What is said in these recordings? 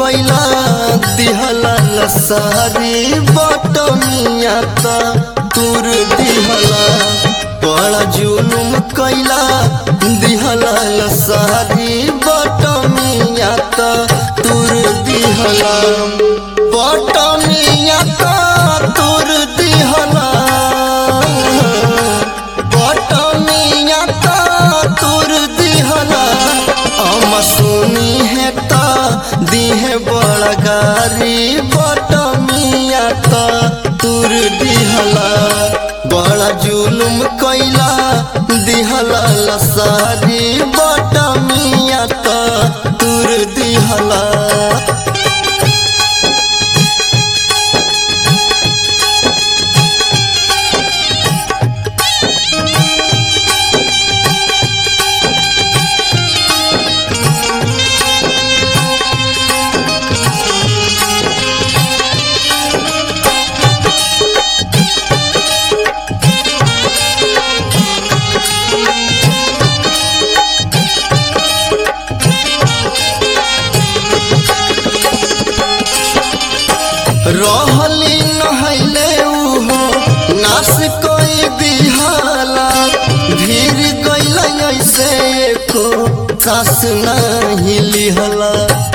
कैला दिहला लसारी बटमिया त तुर दिहला बड़ा जुलुम कैला दिहला लसारी बटमिया त तुर दिहला बटमिया त तुर दिहला बटमिया त तुर दिहला हम सुनी है त दिहे बड़ा गारी बटमिया त तुर दिहला बड़ा जुलुम कैला दिहला लसारी बटमिया त तुर दिहला रहली नहैले उहो नास कोई दिहाला भीर गइल ऐसे एको सास नहीं लिहला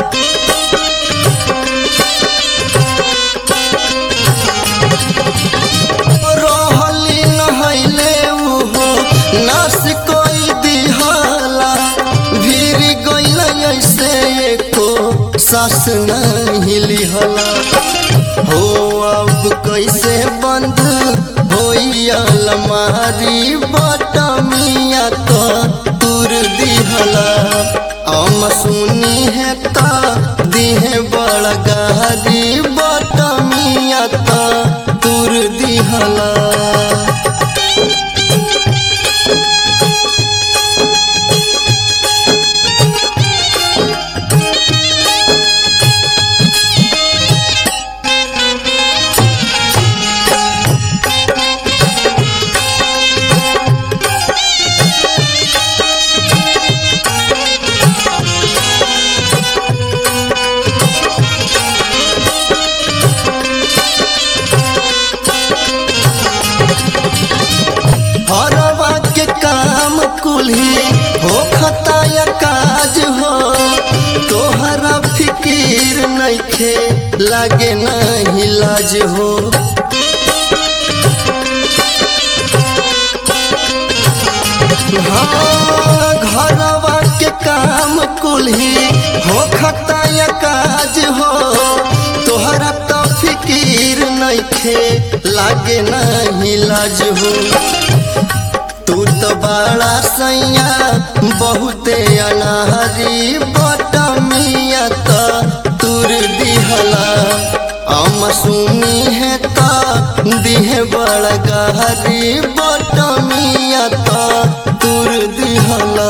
रहली नहैले उहो नास कोई दिहाला भीर गइल ऐसे एको सास नहीं लिहला हो अब कैसे बंद होई अलमारी बटमिया तो तुर दिहला हम सुनी है ता दिहे बड़ा गहरी बटमिया तो तुर दिहला हरवा के काम कुल्ही हो खताया काज हो तोहरा फिकीर नइखे लागे नहीं लाज हो हाँ, घरवा के काम कुल्ही हो खताया काज हो तोहरा तो फिकीर नइखे लागे नहीं लाज हो तू तो बड़ा सैया बहुते अनाहरी बटमिया त तुर दिहला हम सुनी है त दिहे बड़ा गहरी बटमिया त तुर दिहला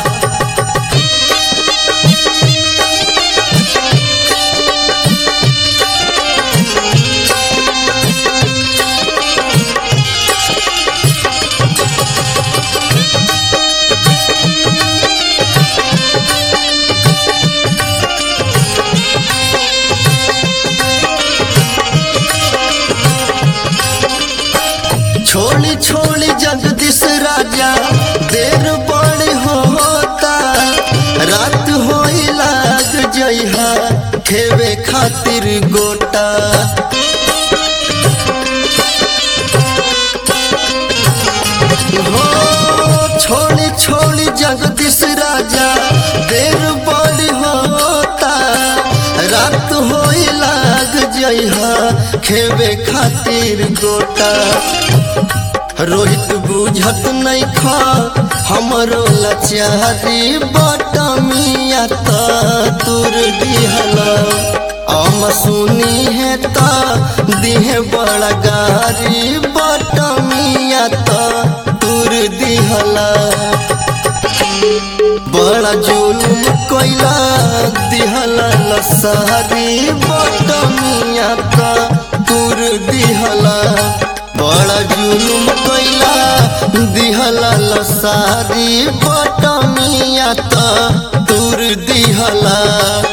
छोड़ी छोड़ी जगदीश राजा देर बड़ी होता रात होई लाग जइहा खेवे खातिर गोटा हो छोड़ी छोड़ी जगदीश राजा देर बड़ी होता रात होई लाग जइहा खेवे खातिर गोटा रोहित बुझत नहीं खा हमरो लचारी बटमिया त तुर दिहला हम सुनी है त दिहे बड़ा गारी बटमिया त तुर दिहला बड़ा जुलुम कोइला दिहला लसारी बटमिया त तुर दिहला बड़ा जुलुम कोइला दिहला लसारी बटमिया त तुर दिहला